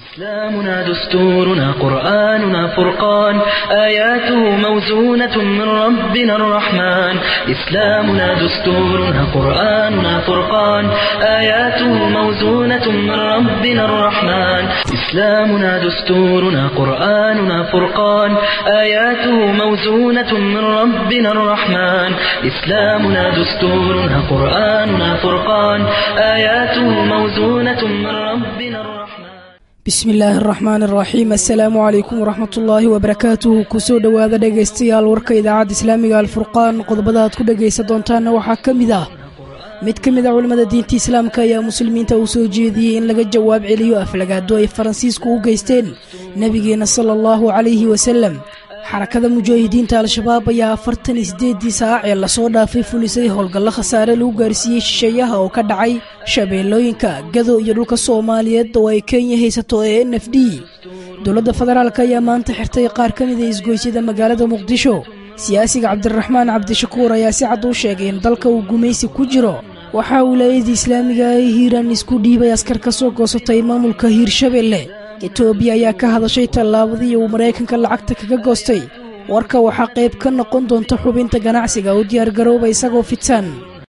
إسلامنا دستورنا قرآننا فرقان آياته موزونة من ربنا الرحمن إسلامنا دستورنا قرآننا فرقان آياته موزونة من ربنا الرحمن إسلامنا دستورنا قرآننا فرقان آياته موزونة من ربنا الرحمن إسلامنا دستورنا قرآننا فرقان آياته موزونة من ربنا الرحمن bismi illaahi araxmaan araxiim assalaamu calaykum waraxmatullaahi wabarakaatuhu kusoo dhowaada dhegaystayaal warka idaacadda islaamiga alfurqaan qodobada aad ku dhegaysan doontaanna waxaa ka mid ah mid ka mid a culimmada diinta islaamka ayaa muslimiinta uu soo jeediyey in laga jawaab celiyo aflagaado ay faransiisku u geysteen nebigeenna sala allahu calayhi wasalem xarakada mujaahidiinta al-shabaab ayaa afartan iyo sideedii saac ee lasoo dhaafay fulisay howlgallo khasaare lagu gaarsiiyey shisheeyaha oo ka dhacay shabeellooyinka gado iyo dhulka soomaaliyeed oo ay kenya haysato ee n f d dowladda federaalk ayaa maanta xirtay qaar ka mid a isgoysyada magaalada muqdisho siyaasiga cabdiraxmaan cabdishakuur ayaa si cad u sheegay in dalka uu gumaysi ku jiro waxaa wilaayadii islaamiga ay hiiraan isku dhiibay askar ka soo goosatay maamulka hiirshabelle etoobiya ayaa ka hadashay tallaabadii uu maraykanka lacagta kaga goostay warka waxaa qayb ka noqon doonta xubinta ganacsiga u diyaargarooba isagoo fitan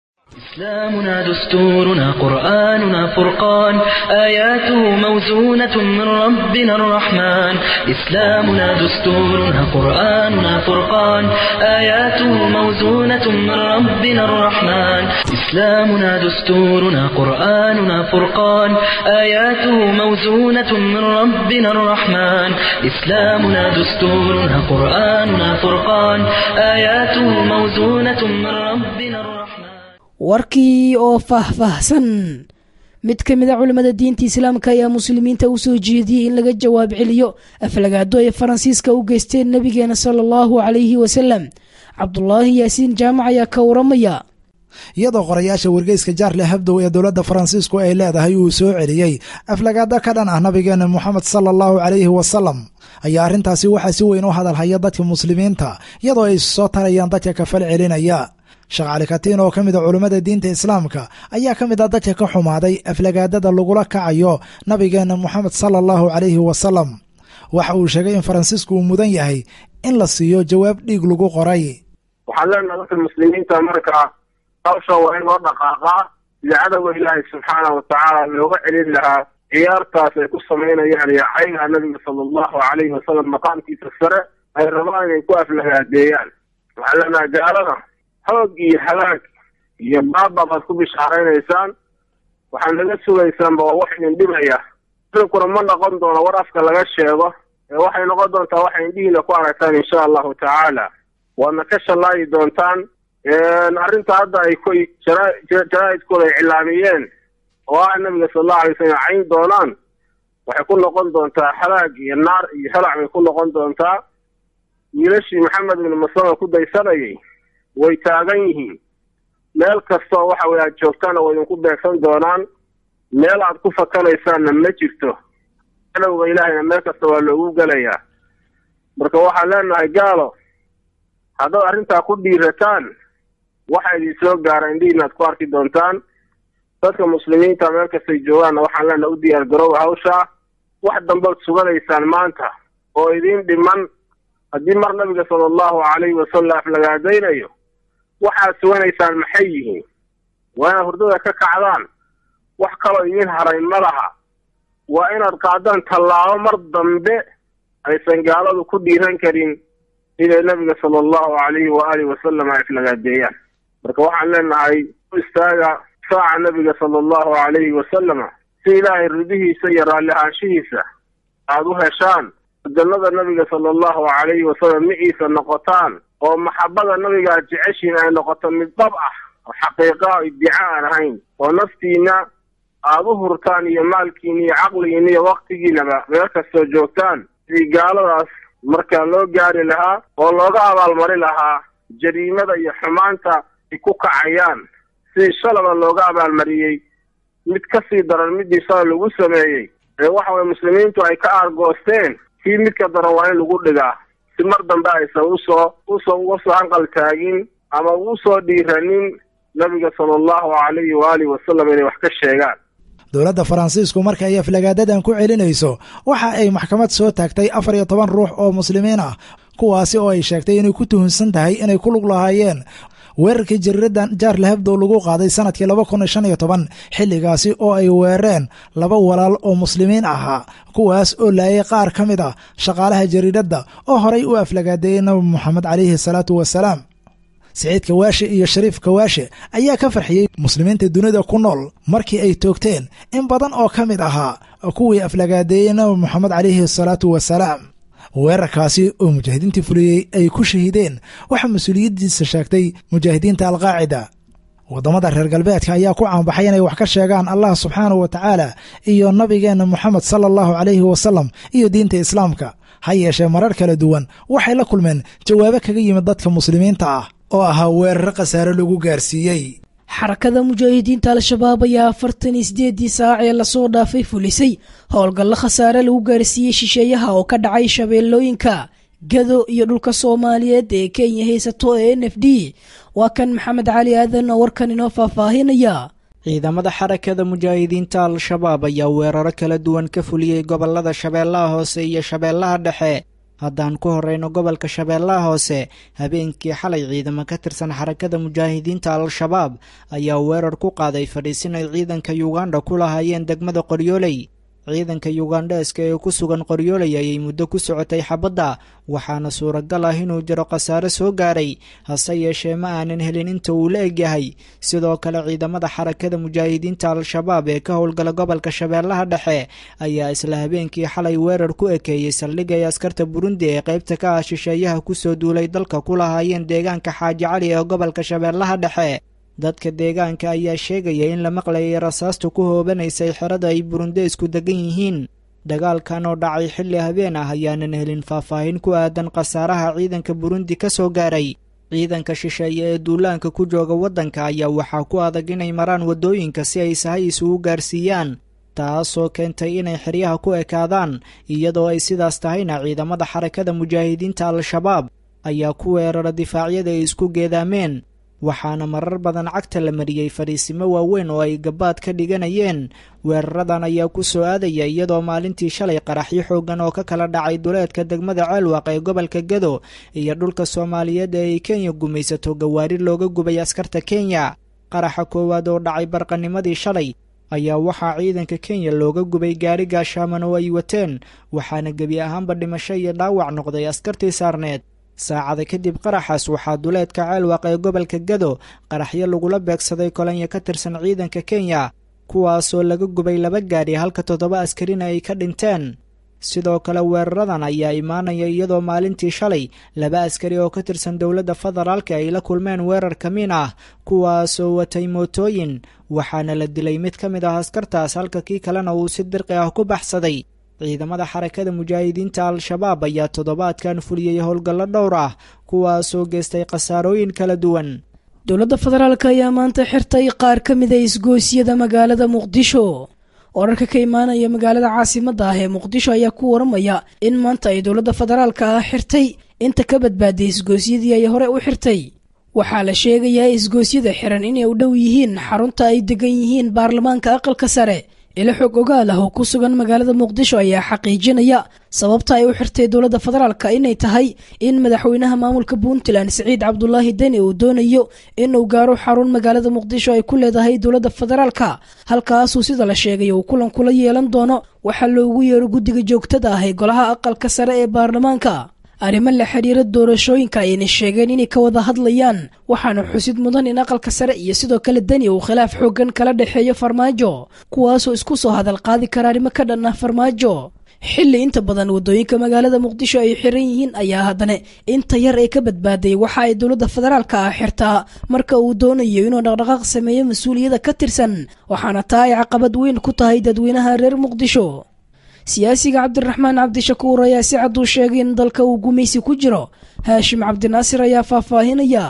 إسلامنا دستورنا قرآننا فرقان آياته موزونة من ربنا الرحمن إسلامنا دستورنا قرآننا فرقان آياته موزونة من ربنا الرحمن إسلامنا دستورنا قرآننا فرقان آياته موزونة من ربنا الرحمن إسلامنا دستورنا قرآننا فرقان آياته موزونة من ربنا الرحمن warkii oo faahfaahsan mid ka mid a culimmada diinta islaamka ayaa muslimiinta u soo jeediyey in laga jawaab celiyo aflagaado ay faransiiska u geysteen nebigeena sala allahu calayhi wasalem cabdulaahi yaasiin jaamac ayaa ka waramaya iyadoo qorayaasha wargeyska jaarle habdow ee dowladda faransiisku ay leedahay uu soo celiyey aflagaado ka dhan ah nabigeena moxamed sala allahu calayhi wasalam ayaa arrintaasi waxaa si weyn u hadalhaya dadka muslimiinta iyadoo ay soo tarayaan dadka kafal celinaya sheekh cali katiin oo ka mid a culummada diinta islaamka ayaa ka mid a dadka ka xumaaday aflagaadada lagula kacayo nabigeena moxamed sala allahu calayhi wasalam waxa uu sheegay in faransiisku uu mudan yahay in la siiyo jawaab dhiig lagu qoray waxaan leenaha dadka muslimiinta markaa hawsha waa in loo dhaqaaqaa sida cadowga ilaahay subxaana wa tacaala looga celin lahaa ciyaartaas ay ku samaynayaan iyo cayga nabiga sala allahu calayhi wasalam maqaamkiisa sare ay rabaan inay ku aflagaadeeyaan waxaan leenaha gaalada hoog iyo halaag iyo baaba baad ku bishaaraynaysaan waxaad naga sugaysaanba waa wax idin dhibaya idinkuna ma noqon doono war afka laga sheego ee waxay noqon doontaa waxay indhihiina ku aragtaan insha allahu tacaala waadna ka shallaayi doontaan arrinta hadda ay koy jaraa-idkooda ay cilaamiyeen oo ah nabiga sala allahu alay slam cayn doonaan waxay ku noqon doontaa halaag iyo naar iyo halac bay ku noqon doontaa wiilashii maxamed ibnu maslama ku daysanayay way taagan yihiin meel kastoo waxa weye aad joogtaana way idinku beegsan doonaan meel aad ku fakanaysaanna ma jirto cadowga ilaahayna meel kasta waa loogu gelayaa marka waxaan leenahay gaalo haddaad arrintaa ku dhiirataan waxa idin soo gaara indhihiina aad ku arki doontaan dadka muslimiinta meel kastay joogaanna waxaan leenahay u diyaar garoowa hawshaa wax dambaad suganaysaan maanta oo idiin dhiman haddii mar nabiga sala allahu calayhi wasalam aflagaadaynayo waxaad suganaysaan maxay yihiin waa inaad hurdada ka kacdaan wax kaloo idiin haray ma laha waa inaad qaadaan tallaabo mar dambe aysan gaaladu ku dhiiran karin inay nabiga sala allahu calayhi waaalih wasalam ay aflagaadeeyaan marka waxaan leenahay u istaaga saaca nabiga sala allahu calayhi wasalama si ilaahay ridihiisa iyo raalli ahaanshihiisa aada u heshaan jannada nabiga sala allahu calayhi wasalam miciisa noqotaan oo maxabada nabiga aad jeceshiin ay noqoto mid dhab ah oo xaqiiqa iddica aan ahayn oo naftiina aada u hurtaan iyo maalkiina iyo caqligiina iyo waktigiinaba meel kastoo joogtaan sidii gaaladaas markaa loo gaari lahaa oo looga abaalmari lahaa jariimada iyo xumaanta ay ku kacayaan sidii shalaba looga abaalmariyey mid ka sii daran midii shala lagu sameeyey ee waxa weye muslimiintu ay ka aargoosteen kii midka daran waa in lagu dhigaa si mar dambe aysan usoo usoo uga soo hanqal taagin ama ugu soo dhiiranin nabiga sala allahu calayhi waalihi wasalam inay wax ka sheegaan dowladda faransiisku marka ay aflagaadadan ku celinayso waxa ay maxkamad soo taagtay afar iyo toban ruux oo muslimiin ah kuwaasi oo ay sheegtay inay ku tuhunsan tahay inay ku lug lahaayeen weerarkii jariiradan jaarle hebdow lagu qaaday sanadkii laba kun shan iyo toban xilligaasi oo ay weerareen laba walaal oo muslimiin ahaa kuwaas oo laayay qaar ka mid ah shaqaalaha jariiradda oo horay u aflagaadeeyey nabi moxamed calayhi salaatu wasalaam siciid kawaashe iyo shariif kawaashe ayaa ka farxiyey muslimiinta dunida ku nool markii ay toogteen in badan oo ka mid ahaa kuwii aflagaadeeyey nabi moxamed calayhi salaatu wasalaam weerarkaasi oo mujaahidiintii fuliyey ay ku shahiideen waxaa mas-uuliyaddiisa sheegtay mujaahidiinta alqaacida waddamada reer galbeedka ayaa ku caanbaxay inay wax ka sheegaan allah subxaanahu wa tacaala iyo nabigeenna moxamed sala allahu calayhi wasalam iyo diinta islaamka ha yeeshee marar kala duwan waxay la kulmeen jawaabo kaga yimid dadka muslimiinta ah oo ahaa weeraro khasaare lagu gaarsiiyey xarakada mujaahidiinta al-shabaab ayaa afartan iyo sideedii saac ee lasoo dhaafay fulisay howlgallo khasaare lagu gaarsiiyey shisheeyaha oo ka dhacay shabeellooyinka gado iyo dhulka soomaaliyeed ee kenya haysato ee n f d waa kan maxamed cali aadan oo warkan inoo faahfaahinaya ciidamada xarakada mujaahidiinta al-shabaab ayaa weeraro kala duwan ka fuliyey gobolada shabeellaha hoose iyo shabeellaha dhexe haddaan ku horeyno gobolka shabeellaha hoose habeenkii xalay ciidamo ka tirsan xarakada mujaahidiinta al-shabaab ayaa weerar ku qaaday fadhiisin ay ciidanka yuganda ku lahaayeen degmada qoryooley ciidanka yugandheeska ee ku sugan qoryooley ayay muddo ku socotay xabadda waxaana suuragal ah inuu jiro khasaare soo gaaray hase yeeshee ma aanan helin inta uu la egyahay sidoo kale ciidamada xarakada mujaahidiinta al-shabaab ee ka howlgala gobolka shabeellaha dhexe ayaa isla habeenkii xalay weerar ku ekeeyey saldhig ay askarta burundi ee qaybta ka ah shisheeyaha kusoo duulay dalka ku lahaayeen deegaanka xaaji cali ee gobolka shabeellaha dhexe dadka deegaanka ayaa sheegaya in la maqlayay rasaasta ku hoobanaysay xerada ay burundeysku degan yihiin dagaalkan oo dhacay xilli habeen ah ayaanan helin faahfaahin ku aadan khasaaraha ciidanka burundi ka soo gaaray ciidanka shisheeye ee duulaanka ku jooga waddanka ayaa waxaa ku adag inay maraan waddooyinka si ay sahay isugu gaarsiiyaan taasoo keentay inay xeryaha ku ekaadaan iyadoo ay sidaas tahayna ciidamada xarakada mujaahidiinta al-shabaab ayaa ku weerara difaacyada ay isku geedaameen waxaana marar badan cagta la mariyey fadhiisimo waaweyn oo ay gabaad ka dhiganayeen weeraradan ayaa ku soo aadaya iyadoo maalintii shalay qaraxyo xoogan oo ka kala dhacay duleedka degmada ceelwaq ee gobolka gado iyo dhulka soomaaliyeed ee ay kenya gumaysato gawaari looga gubay askarta kenya qaraxa koowaad oo dhacay barqanimadii shalay ayaa waxaa ciidanka kenya looga gubay gaari gaashaaman oo ay wateen waxaana gebi ahaanba dhimasho iyo dhaawac noqday askartii saarneed saacada kadib qaraxaas waxaa duleedka ceelwaq ee gobolka gado qaraxyo lagula beegsaday kolonyo ka tirsan ciidanka kenya kuwaasoo laga gubay laba gaadhi halka toddoba askarina ay ka dhinteen sidoo kale weeraradan ayaa imaanaya iyadoo maalintii shalay laba askari oo ka tirsan dowladda federaalka ay la kulmeen weerar kamiin ah kuwaasoo watay mootooyin waxaana la dilay mid ka mid ah askartaas halka kii kalena uu si dirqi ah ku baxsaday ciidamada xarakada mujaahidiinta al-shabaab ayaa toddobaadkan fuliyey howlgallo dhowr ah kuwaasoo geystay khasaarooyin kala duwan dowladda federaalk ayaa maanta xirtay qaar ka mid a isgoosyada magaalada muqdisho wararka ka imaanaya magaalada caasimadda ah ee muqdisho ayaa ku waramaya in maanta ay dowladda federaalka ah xirtay inta ka badbaaday isgoosyadii ay hore u xirtay waxaa la sheegayaa isgoosyada xiran inay u dhow yihiin xarunta ay degan yihiin baarlamaanka aqalka sare ilo xog ogaal ah oo ku sugan magaalada muqdisho ayaa xaqiijinaya sababta ay u xirtay dowladda federaalka inay tahay in madaxweynaha maamulka puntland siciid cabdulaahi deni uu doonayo inuu gaaro xarun magaalada muqdisho ay ku leedahay dowladda federaalka halkaasuu sida la sheegay uu kulan kula yeelan doono waxaa loogu yeero guddiga joogtada ah ee golaha aqalka sare ee baarlamaanka arrimo la xiriira doorashooyinka ayna sheegeen inay ka wada hadlayaan waxaana xusid mudan in aqalka sare iyo sidoo kale deni uu khilaaf xoogan kala dhexeeyo farmaajo kuwaasoo isku soo hadal qaadi kara arrimo ka dhan ah farmaajo xilli inta badan waddooyinka magaalada muqdisho ay xiran yihiin ayaa haddana inta yar ee ka badbaaday waxa ay dowladda federaalka ah xirtaa marka uu doonayo inuu dhaqdhaqaaq sameeyo mas-uuliyadda ka tirsan waxaana taa ay caqabad weyn ku tahay dadweynaha reer muqdisho siyaasiga cabdiraxmaan cabdishakuur ayaa si cad uu sheegay in dalka uu gumaysi ku jiro haashim cabdinaasir ayaa faahfaahinaya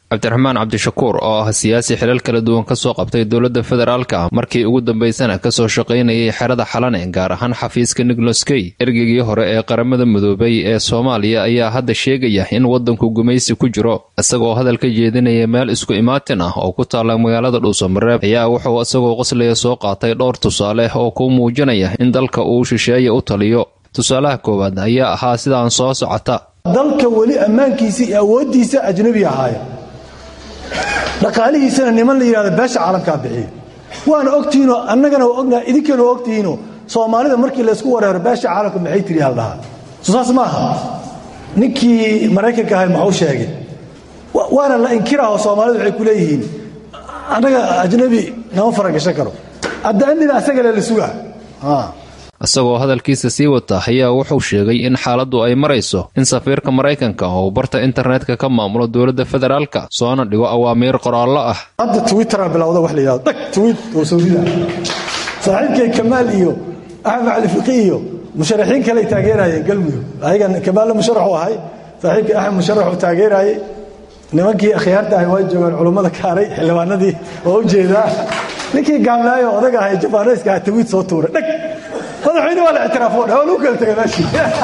cabdiraxmaan cabdishakuur oo ah siyaasi xilal kala duwan ka soo qabtay dowladda federaalka markii ugu dambaysana kasoo shaqaynayay xerada xalane gaar ahaan xafiiska nigloskey ergeygii hore ee qaramada midoobay ee soomaaliya ayaa hadda sheegaya in waddanku gumaysi ku jiro isagoo hadal ka jeedinaya meel isku imaatin ah oo ku taalla magaalada dhuusamareeb ayaa wuxuu isagoo qoslaya soo qaatay dhowr tusaale oo ku muujinaya in dalka uu shisheeye u taliyo tusaalaha koowaad ayaa ahaa sidaan soo socota dalka weli ammaankiisa iyo awooddiisa ajnabi ahaaya dhaqaalihiisana niman la yidhahdo beesha caalamkaa bixiya waana ogtihiinoo annagana waa ognaha idinkana waa ogtihiinoo soomaalida markii laysku wareero beesha caalamka maxay tiri haldhahaa soo saas ma aha ninkii maraykanka ahay maxuu sheegay waana la inkiraho soomaalidu waxay ku leeyihiin annaga ajnabi nama faragashan karo addaanina asagale la sugaa isagoo hadalkiisa sii wata ayaa wuxuu sheegay in xaaladdu ay marayso in safiirka maraykanka oo barta internetka ka maamulo dowladda federaalka soona dhigo awaamiir qoraallo ah hadda twittera bilowda wax la yidhahdo dhag twiit oo sawrida saaxiibkay kamaal iyo axmed cali fiqi iyo musharaxiin kaley taageerayeen galmudug ayagan kamaalna musharaxu ahay saaxiibkay axmed musharaxuu taageeraayey nimankii akhyaarta ahay waa joogaan culummada kaaray xildhibaanadii oo u jeedaa ninkii gaamlaayo odaga ahay jabaanayska aha twiit soo tuuray dhag madaxweyne waa la ictiraafo dha waa lagu kala tegay meeshii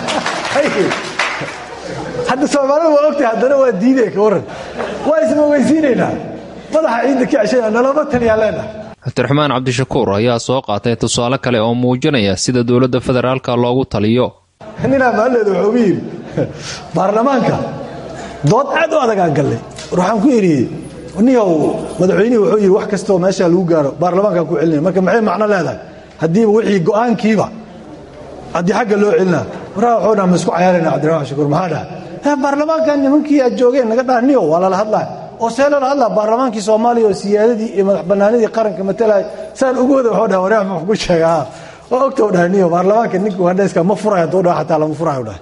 hadda soomaalida waa ogtahay haddana waa diidaya ka warran waa ismogeysiinaynaa madaxa ciidda ka ceshana nalama taliyaa leenahay cabdiraxmaan cabdishakuur ayaa soo qaatay tusaale kale oo muujinaya sida dowladda federaalka loogu taliyo ninaa maalleeda wuxuu ugu yidhi baarlamaanka dood aad u adagaan gallay war waxaan ku idhi niyow madaxweynihii wuxuu yidhi wax kastoo meeshaa lagu gaaro baarlamaankaan ku celinaya marka maxay macno leedahay haddiiba wixii go'aankiiba haddii xagga loo celinaa waraa waxuu dhaha ma isku cayaarayna cabdiraxmaan shakuur maxaa dhaha baarlamaankan nimankii aad joogeen naga dhaha niyow waa lala hadlaya oo see lala hadlaa baarlamaankii soomaaliya oo siyaadadii iyo madax bannaanidii qaranka matalaya saan ugu wada waxuu dhaha waraa ma ku sheegaa oo ogta u dhaha niyo baarlamaanka ninka ugandheeska ma furayo hadduu dhaha xataa lama furayo dhaha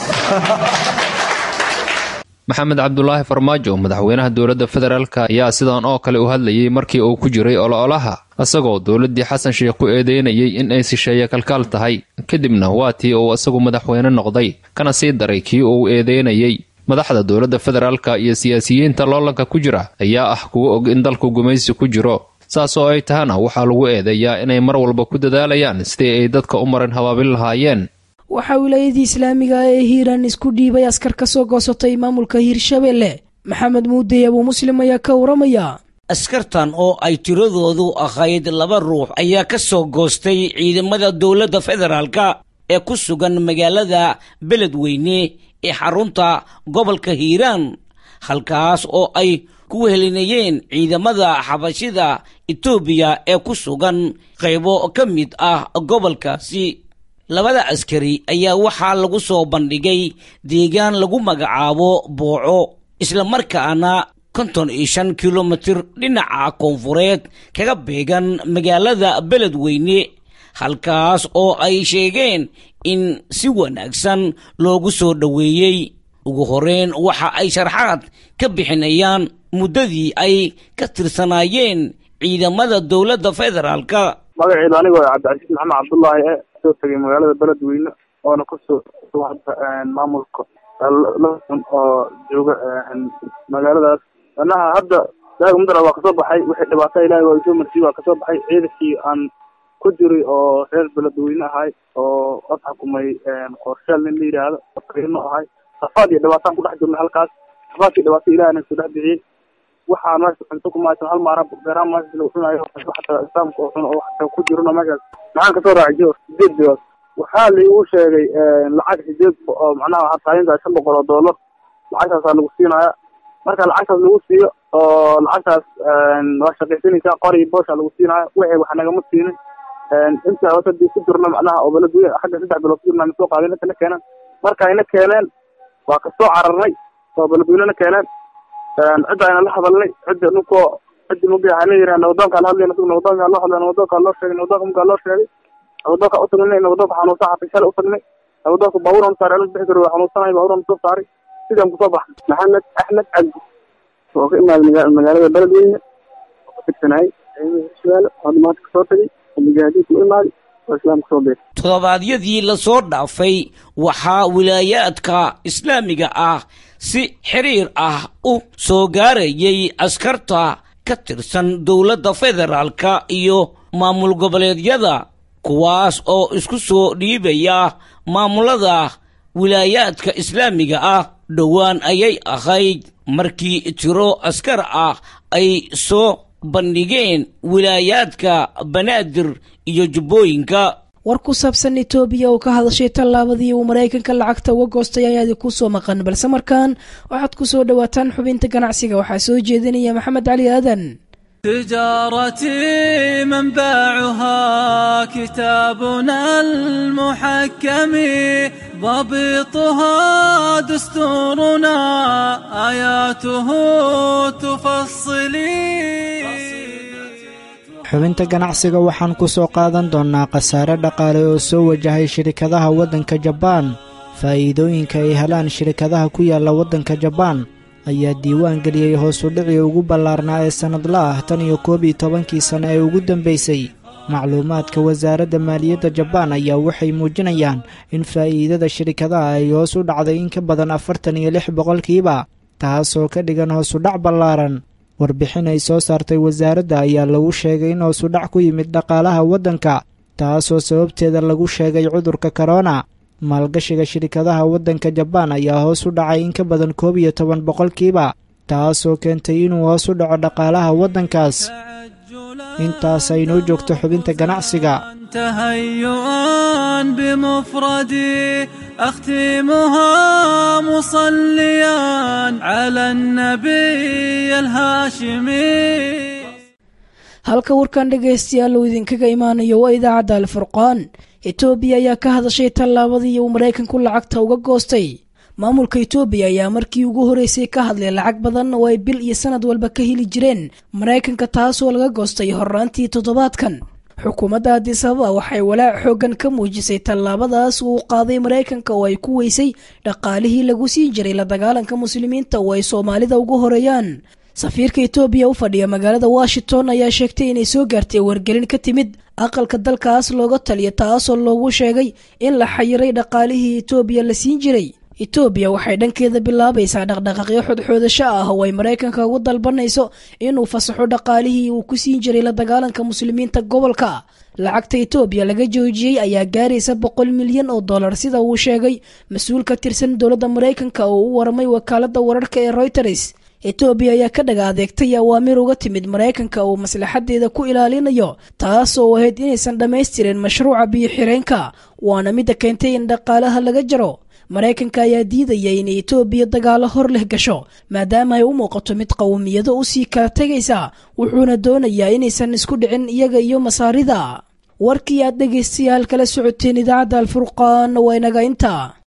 maxamed cabdulaahi farmaajo madaxweynaha dowladda federaalk ayaa sidan oo kale u hadlayay markii uu ku jiray ololaha isagoo dowladdii xasan sheekh ku eedeynayay in ay sisheeye kalkaal tahay kadibna waa tii uu isagu madaxweyne noqday kana sii daray kii uu eedeynayey madaxda dowladda federaalka iyo siyaasiyiinta loolanka ku jira ayaa ah kuwa og in dalku gumaysi ku jiro saas oo ay tahana waxaa lagu eedeeyaa inay mar walba ku dadaalayaan sidii ay dadka u marin habaabin lahaayeen waxaa wilaayadii islaamiga ee hiiraan isku dhiibay askar ka soo goosatay maamulka hiirshabelle maxamed muudey abuu muslim ayaa ka waramaya askartan oo ay tiradoodu ahayd laba ruux ayaa ka soo goostay ciidamada dowladda federaalka ee ku sugan magaalada beledweyne ee xarunta gobolka hiiraan halkaas oo ay ku wehelinayeen ciidamada xabashida etoobiya ee ku sugan qaybo ka mid ah gobolkaasi labada askari ayaa waxaa lagu soo bandhigay deegaan lagu magacaabo booco islamarkaana konton iyo shan kilomitir dhinaca koonfureed kaga beegan magaalada beledweyne halkaas oo ay sheegeen in si wanaagsan loogu soo dhoweeyey ugu horeyn waxa ay sharxaad ka bixinayaan muddadii ay ka tirsanaayeen ciidamada dowladda federaalka magaceedu anigoo cabdicasiis maxamed cabdullaahi e soo tegay magaalada beledweyne oona kusoo maamulka laun oo jooga magaaladaas anaha hadda daaga mudara waa kasoo baxay wixii dhibaato ilahay waa isoo marsiye waa kasoo baxay ciidankii aan ku jiray oo reer beledweyne ahay oo ad xukumay qorshaal nin la yidhaahdo no ahay safaad iyo dhibaataan kudhex jirnay halkaas safaadkii dhibaato ilahay na soo dhex bixiyey waxaa meesha cunto kumaysan hal maara beeraha meesha lagu cunayo xataa islaamka oo cun oo xataa ku jirno meeshaas maxaan kasoo raacay jor sideed bilood waxaa laigu sheegay lacag sideed oo macnaha hataalinta shan boqol oo dollar lacagtaasaa lagu siinaya marka lacagtaas lagu siiyo oo lacagtaas waa shaqaysanaysaa qori boosha lagu siinaya wixii wax nagama siinin inta wasadii ku jirno macnaha oo beledweyne xagga saddex bilood ku jirna soo qaadeen inta na keeneen marka ayna keeneen waa kasoo cararnay oo beledweynena keeneen cidda ayna la hadalnay cidda ninkoo ciddi mugay waxaa leeyihaha nabadoonkaa la hadlayna sug nabadoonkaa loo hadlay nabadoonkaa loo sheegay nabadoonka mugaa loo sheegay nabadoonka u tagnay nabadoonka xanuunsan xatay shalay u tagnay nabadoonka baabuuran saaray ala bixi karo waa xanuunsanay baabuuran soo saaray sidaan kusoo baxnay maxamed axmed cabdi oo ka imaaday magaalada beledweyne oo ka tirsanayay hirshabeelle oo maanta kasoo tagay oo mujaahadiinka u imaaday oo islaamka soo beeray toddobaadyadii lasoo dhaafay waxaa wilaayaadka islaamiga ah si xiriir ah u soo gaarayay askarta ka tirsan dowladda federaalka iyo maamul goboleedyada kuwaas oo isku soo dhiibaya maamulada wilaayaadka islaamiga ah dhowaan ayay ahayd markii tiro askar ah ay soo bandhigeen wilaayaadka banaadir iyo jubbooyinka war ku saabsan etoobiya oo ka hadashay tallaabadii uu maraykanka lacagta uga goostay ayaa idinku soo maqan balse markaan waxaad ku soo dhowaataan xubinta ganacsiga waxaa soo jeedinaya maxamed cali aadan تجارتي منبعها كتابنا المحكم ضبطها دستورنا آياته تفصلي xubinta ganacsiga waxaan ku soo qaadan doonnaa khasaare dhaqaale oo soo wajahay shirikadaha waddanka jabaan faa'iidooyinka ay helaan shirikadaha ku yaalla waddanka jabaan ayaa diiwaan geliyey hoosu dhicii ugu ballaarnaa ee sannadla ah tan iyo koob iyo tobankii sanno ee ugu dambaysay macluumaadka wasaaradda maaliyadda jabaan ayaa waxay muujinayaan in faa'iidada shirikadaha ay hoos u dhacday in ka badan afartan iyo lix boqolkiiba taasoo ka dhigan hoosudhac ballaaran warbixin ay soo saartay wasaaradda ayaa lagu sheegay in hoosudhac ku yimid dhaqaalaha waddanka taasoo sababteeda lagu sheegay cudurka korona maalgashiga shirikadaha waddanka jabaan ayaa hoos u dhacay in ka badan koob iyo toban boqolkiiba taasoo keentay inuu hoos u dhaco dhaqaalaha waddankaas intaas aynoo joogto xubinta ganacsiga تهيئا بمفردي أختمها مصليا على النبي الهاشمي halka warkan dhegaystayaal uu idinkaga imaanayo waa idaacadda alfurqaan etoobiya ayaa ka hadashay tallaabadii uu maraykanku lacagta uga goostay maamulka etoobiya ayaa markii ugu horeysay ka hadlay lacag badan oo ay bil iyo sanad walba ka heli jireen maraykanka taasoo laga goostay horraantii toddobaadkan xukuumadda addis ababa waxay walaac xooggan ka muujisay tallaabadaas uu qaaday maraykanka oo ay ku weysay dhaqaalihii lagu siin jiray la dagaalanka muslimiinta oo ay soomaalida ugu horeeyaan safiirka etoobiya u fadhiya magaalada washington ayaa sheegtay inay soo gaartay wargelin ka timid aqalka dalkaas looga taliya taasoo loogu sheegay in la xayiray dhaqaalihii etoobiya la siin jiray etoobiya waxay dhankeeda bilaabaysaa dhaqdhaqaaqyo xodxoodasho ah oo ay maraykanka ugu dalbanayso inuu fasaxo dhaqaalihii uu ku siin jiray la dagaalanka muslimiinta gobolka lacagta etoobiya laga joojiyey ayaa gaaraysa boqol milyan oo dollar sida uu sheegay mas-uul ka tirsan dowladda maraykanka oo u waramay wakaaladda wararka ee reuters etoobiya ayaa ka dhaga adeegtay awaamir uga timid maraykanka uu maslaxadeeda ku ilaalinayo taas oo ahayd inaysan dhammaystirin mashruuca biyo-xireenka waana midda keentay in dhaqaalaha laga jaro maraykanka ayaa diidaya inay etoobiya dagaalo hor leh gasho maadaama ay u muuqato mid qowmiyado u sii kala tegaysa wuxuuna doonayaa inaysan isku dhicin iyaga iyo masaarida warkii aad dhegaystayaal kala socoteen idaacadda alfurqaan waa inaga inta